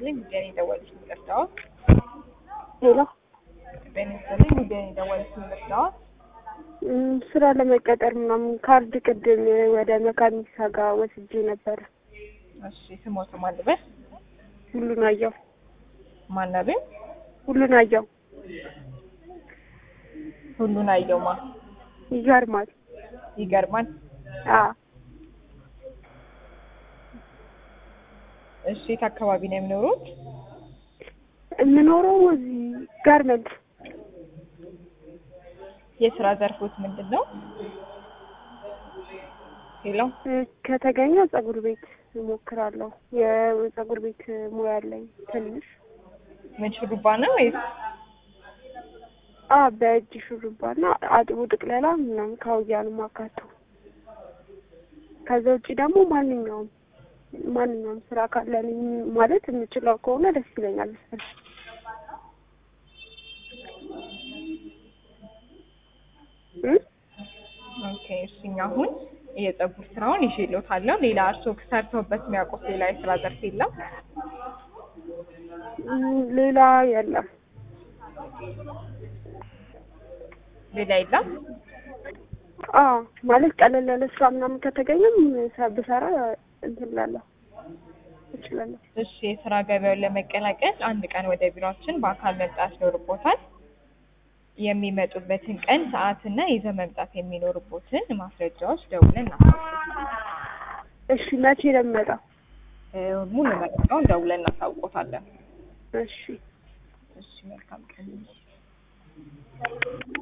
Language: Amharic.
ይስጥልኝ ጉዳይ የደወሉት ምንደርሰዋል ሄሎ ጤና ይስጥልኝ ጉዳይ የደወሉት ምንደርሰዋል እም፣ ስራ ለመቀጠር ምናምን ካርድ ቅድም ወደ መካኒሳ ጋር ወስጄ ነበረ። እሺ ስሞት ማልበስ ሁሉን አየው ማናቤ ሁሉን አየው ሁሉን አየውማ ይገርማል። ይገርማል አ እሺ የት አካባቢ ነው የሚኖሩት የምኖረው እዚህ ጋርመንት የስራ ዘርፎት ምንድን ነው ሄሎ እ፣ ከተገኘ ጸጉር ቤት እሞክራለሁ። የጸጉር ቤት ሙያ አለኝ ትንሽ። ምን ሹሩባ ነው ወይስ አ በእጅ ሹሩባና አጥቦ ጥቅለላ ምናምን ካውያንም አካቶ። ከዛ ውጭ ደግሞ ማንኛውም ማንኛውም ስራ ካለን ማለት የምችለው ከሆነ ደስ ይለኛል። ስራ እ ኦኬ እሺኛ አሁን የጸጉር ስራውን ይዤልዎታለሁ ሌላ እርስዎ ሰርተውበት የሚያውቁት ሌላ የስራ ዘርፍ የለም እም፣ ሌላ የለም። ሌላ የለም አ ማለት ቀለል ያለ ስራ ምናምን ከተገኘም ሰ- ብሰራ እንትን እላለሁ እችላለሁ። እሺ የስራ ገበያውን ለመቀላቀል አንድ ቀን ወደ ቢሮአችን በአካል መምጣት ይኖርቦታል። የሚመጡበትን ቀን ሰዓትና ይዘው መምጣት የሚኖርቦትን ማስረጃዎች ደውለን እናሳውቆታለን። እሺ መቼ ነው የምመጣው? እ፣ ሙሉ መረጃውን ደውለን እናሳውቆታለን። እሺ እሺ መልካም ቀን